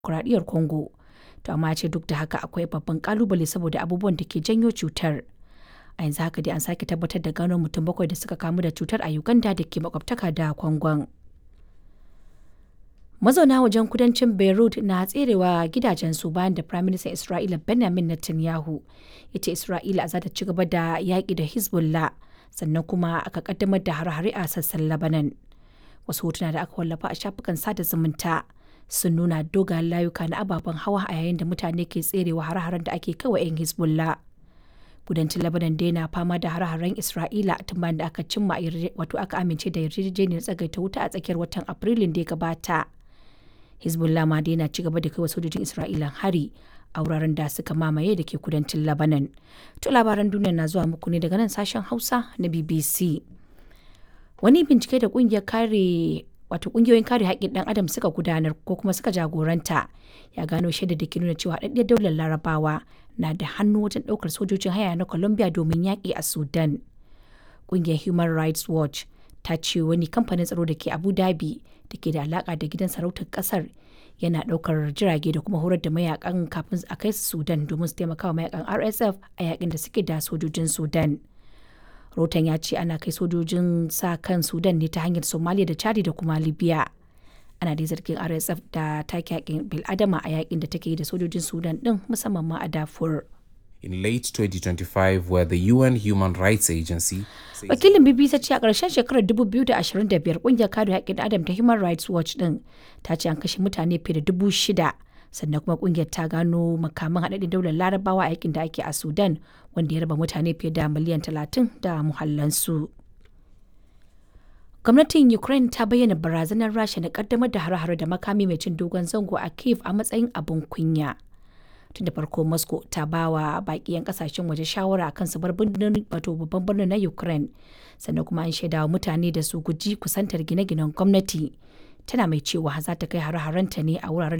demokuraɗiyyar Congo. To amma ya ce duk da haka akwai babban kalubale saboda abubuwan da ke janyo cutar. A yanzu haka dai an sake tabbatar da gano mutum bakwai da suka kamu da cutar a Uganda da ke makwabtaka da Congon. Mazauna wajen kudancin Beirut na tserewa gidajensu bayan da Prime Minister Isra'ila Benjamin Netanyahu ya ce Isra'ila za ta ci gaba da yaƙi da Hezbollah sannan kuma aka kaddamar da hare-hare a sassan Lebanon. Wasu hotuna da aka wallafa a shafukan sada zumunta sun nuna dogayen layuka na ababen hawa a yayin da mutane ke tserewa hare-haren da ake kawai 'yan Hezbollah. Kudancin Lebanon dai na fama da hare-haren Isra'ila tun bayan da aka cimma wato aka amince da yarjejeniyar tsagaita wuta a tsakiyar watan Afrilun da ya gabata. Hezbollah ma dai na ci gaba da kai wa sojojin Isra'ila hari a wuraren da suka mamaye da ke kudancin Lebanon. To labaran duniya na zuwa muku ne daga nan sashen Hausa na BBC. Wani bincike da kungiyar kare wato kungiyoyin kare haƙƙin ɗan adam suka gudanar ko kuma suka jagoranta ya gano shaidar da ke nuna cewa haɗaɗɗiyar daular larabawa na da hannu wajen ɗaukar sojojin haya na Colombia domin yaƙi a Sudan. Kungiyar Human Rights Watch ta ce wani kamfanin tsaro da ke Abu Dhabi da ke da alaƙa da gidan sarautar ƙasar yana ɗaukar jirage da kuma horar da mayakan kafin a kai su Sudan domin su taimaka wa mayakan RSF a yakin da suke da sojojin Sudan. Rotan ya ce ana kai sojojin sa kan Sudan ne ta hanyar Somalia da Chadi da kuma Libya. Ana dai zargin RSF da take yakin bil'adama a yakin da take yi da sojojin Sudan din musamman ma a Darfur. in late 2025 where the UN Human Rights Agency Wakilin BBC ce a ƙarshen shekarar 2025 ƙungiyar kare haƙƙin Adam ta Human Rights Watch ɗin ta ce an kashe mutane fiye da dubu shida sannan kuma ƙungiyar ta gano makaman haɗaɗɗen daular larabawa a yakin da ake a Sudan wanda ya raba mutane fiye da miliyan 30 da muhallansu. Gwamnatin Ukraine ta bayyana barazanar Rasha na ƙaddamar da hare-hare da makami mai cin dogon zango a Kiev a matsayin abin kunya. tun da farko moscow ta ba wa baki 'yan kasashen waje shawara akan su bar birnin wato babban birnin na ukraine sannan kuma an shaida wa mutane da su guji kusantar gine-ginen gwamnati tana mai cewa za ta kai hare-harenta ne a wuraren